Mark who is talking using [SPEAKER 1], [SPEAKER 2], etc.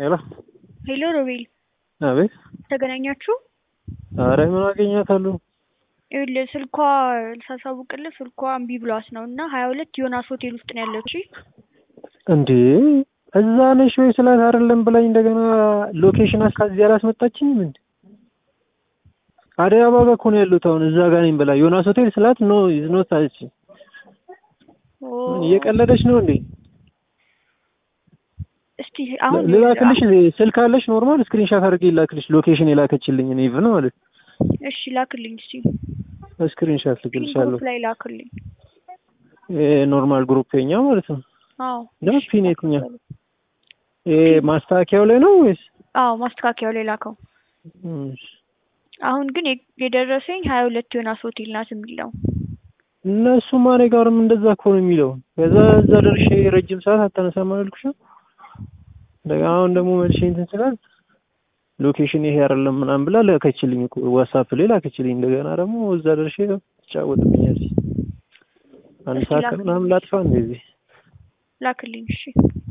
[SPEAKER 1] ሄሎ
[SPEAKER 2] ሄሎ ሮቤል
[SPEAKER 1] አቤት።
[SPEAKER 2] ተገናኛችሁ?
[SPEAKER 1] ኧረ ምን አገኛታለሁ?
[SPEAKER 2] ይኸውልህ ስልኳ ሳሳውቅልህ ስልኳ እምቢ ብሏት ነው እና ሀያ ሁለት ዮናስ ሆቴል ውስጥ ነው ያለችው።
[SPEAKER 1] እንዴ እዛ ነሽ ወይ ስላት አይደለም ብላኝ እንደገና ሎኬሽን አስካዚህ አላስመጣችኝም እንዴ? አደይ አበባ ጋር እኮ ነው ያሉት አሁን እዛ ጋር ነኝ ብላ ዮናስ ሆቴል ስላት ኖ ኢዝ ኖት አለች። እየቀለደች ነው እንዴ?
[SPEAKER 2] እስቲ አሁን
[SPEAKER 1] ልላክልሽ ስልክ አለሽ ኖርማል ስክሪንሻት አድርጌ ላክልሽ ሎኬሽን የላከችልኝ እኔ ኢቭን ማለት
[SPEAKER 2] እሺ ላክልኝ እስቲ
[SPEAKER 1] ስክሪንሻት ልክልሻለሁ።
[SPEAKER 2] ግሩፕ ላይ ላክልኝ።
[SPEAKER 1] ኖርማል ግሩፕ የኛ ማለት ነው።
[SPEAKER 2] አዎ
[SPEAKER 1] ነው ፒን የትኛው ይሄ ማስተካከያው ላይ ነው ወይስ?
[SPEAKER 2] አዎ ማስተካከያው ላይ ላከው።
[SPEAKER 1] እሺ።
[SPEAKER 2] አሁን ግን የ- የደረሰኝ ሀያ ሁለት ዮናስ ሆቴል ናት የሚለው
[SPEAKER 1] እነሱማ እኔ ጋርም እንደዛ እኮ ነው የሚለው። ከዛ እዛ ደርሼ ረጅም ሰዓት አታነሳም አላልኩሽም? እንደገና አሁን ደግሞ መልሼ እንትን ስላት ሎኬሽን ይሄ አይደለም ምናምን ብላ ላከችልኝ እኮ ዋትስአፕ ላይ ላከችልኝ። እንደገና ደግሞ እዛ ደርሼ ትጫወትብኛለች። አንድ
[SPEAKER 2] እስኪ
[SPEAKER 1] ሰዓት
[SPEAKER 2] ላክልኝ።
[SPEAKER 1] ምናምን ላጥፋ እንደዚህ
[SPEAKER 2] ላክልኝ እሺ